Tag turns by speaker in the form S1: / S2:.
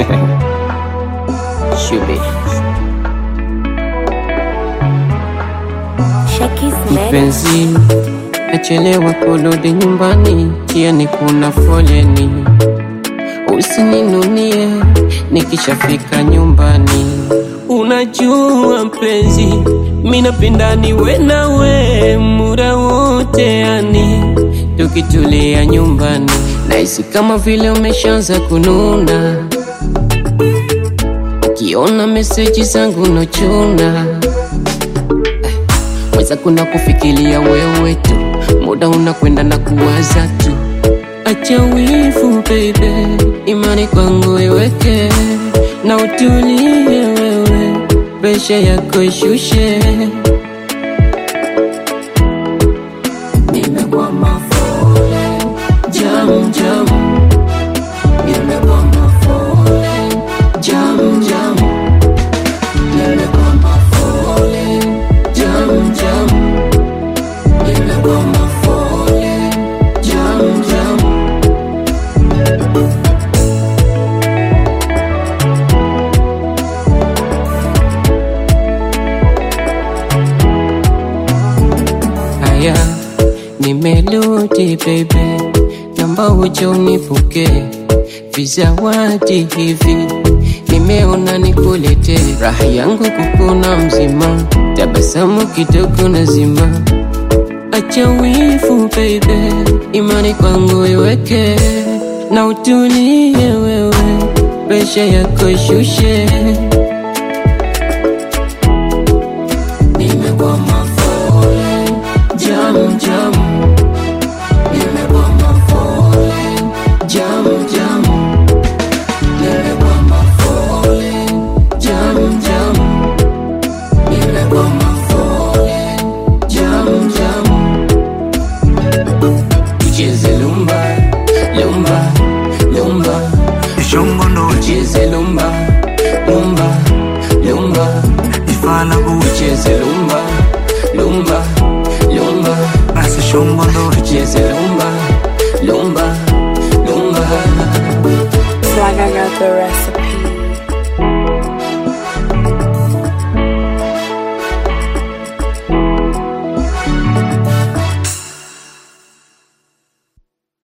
S1: Shube.
S2: Shakis Med.
S1: Mpenzi, nachelewa kurudi nyumbani, jiani kuna foleni. Usininunie nikishafika nyumbani. Unajua mpenzi, mi napenda niwe nawe muda wote, yani tukitulia nyumbani, nahisi kama vile umeshaanza kununa, ukiona meseji zangu nochuna Weza kuna kufikiria wewe tu, muda unakwenda na kuwaza tu. Acha wivu baby, imani kwangu iweke na utulie wewe, presha yako ishushe. Nimekwama fole, jam jam, nimekwama fole, jam jam, nimekwama fole, jam jam, nimekwama fole, jam jam. Haya, nimerudi baby, namba uje unipuke vizawadi hivi, nimeona nikulete raha yangu kukuna mzima, tabasamu kidogo na zima. Acha wivu baby, imani kwangu iweke na utulie wewe, presha yako ishushe. Nimekwama fole, jam jam. Nimekwama fole, jam jam. Nimekwama fole, jam jam. Nimekwama fole, jam jam. Tucheze lumba, lumba, lumba.
S3: ishongondo
S1: Tucheze lumba, lumba, lumba.
S3: ifala buche
S1: Tucheze lumba, lumba, lumba.
S3: basi shongondo
S1: Tucheze lumba, lumba, lumba.
S2: Swag, I got the recipe.